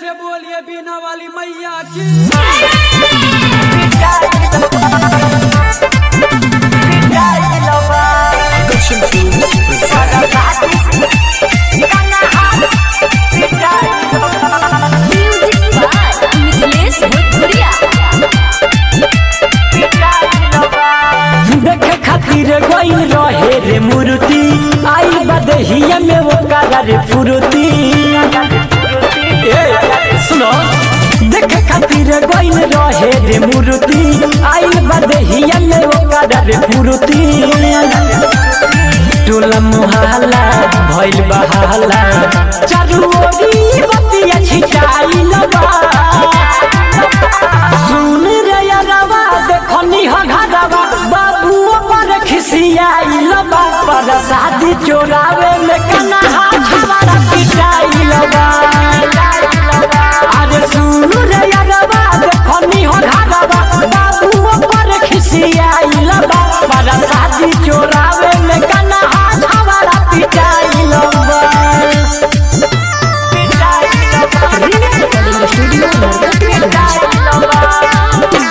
से बोलिए बीना वाली मैया की म्यूजिक बाय मिथिलेश भोजपुरिया देखे खातिर गइल रहे रे मूर्ति आई बदहिया में वो रे फुरुति ए, सुनो देखे खातिर गइल रहे रे मूर्ति आई बदहिया में वो रे फुरुति टोला मुहाला भइल बहाला चारू ओरी बतिया छिटाइल बा सुन रे यारवा देखनी ह घरवा बाबू पर खिसियाइल बा पर शादी चोरावे में कना हाथ हमारा पिटाइल बा अरे सुन रे यारवा देखनी ह घरवा बाबू पर खिसियाइल बा पर शादी चोरावे में कना हाथ हमारा पिटाइल बा रिकॉर्डिंग स्टूडियो नरकटिया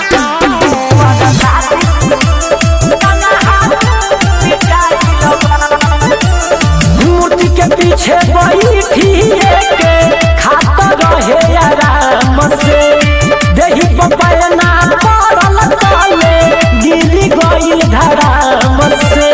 मूर्ति के पीछे बैठी के खाता रहे आराम से देही पपैना पड़ल तले गिरी गइल धराम से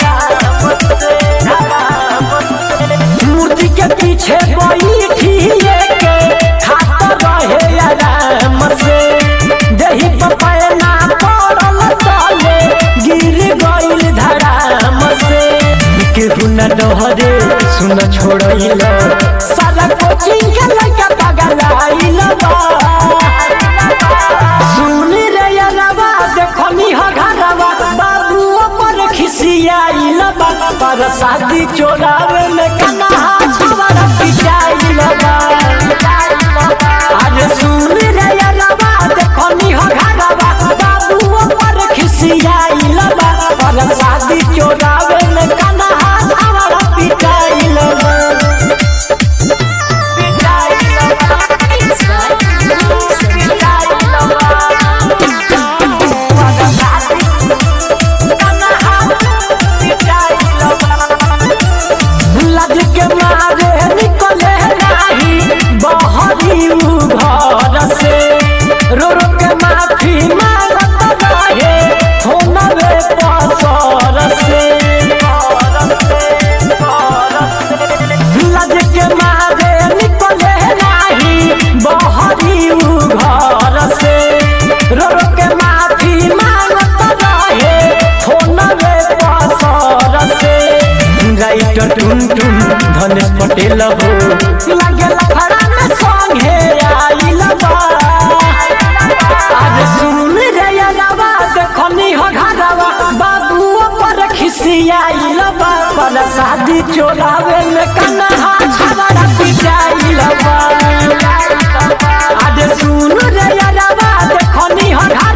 मूर्ति के पीछे बैठी के खाता रहे आराम से देही पपैना पड़ल तले गिर गइल धराम से केहू न डहरे सुन छोड़इल साला कोचिंग के लइका पगलाइल बा सुन रे यारवा देखनी ह घरवा बाबू पर खिसियाइल बा पर शादी चोरावे में कना छवारा पिटाइल बा अरे सुन रे यारवा देखनी ह घरवा बाबू पर खिसियाइल बा पर शादी चोरावे में कना छवारा पिटाइल बा लज के मारे निकले नाही बहरी उ घर से रो रो के माफी मांगत रहे होनवे पसर से लज के मारे निकले नाही बहरी उ घर से रो रो के माफी मांगत रहे होनवे पसर से राइटर टुन टुन धनेश पटेल हो लागल खड़ा में संगे आइल बा आज सुन रे यारवा देखनी हो घरवा बाबू पर खिसियाइल बा पर शादी चोरावे में कना छवाड़ा पिटाइल बा आज सुन रे यारवा देखनी हो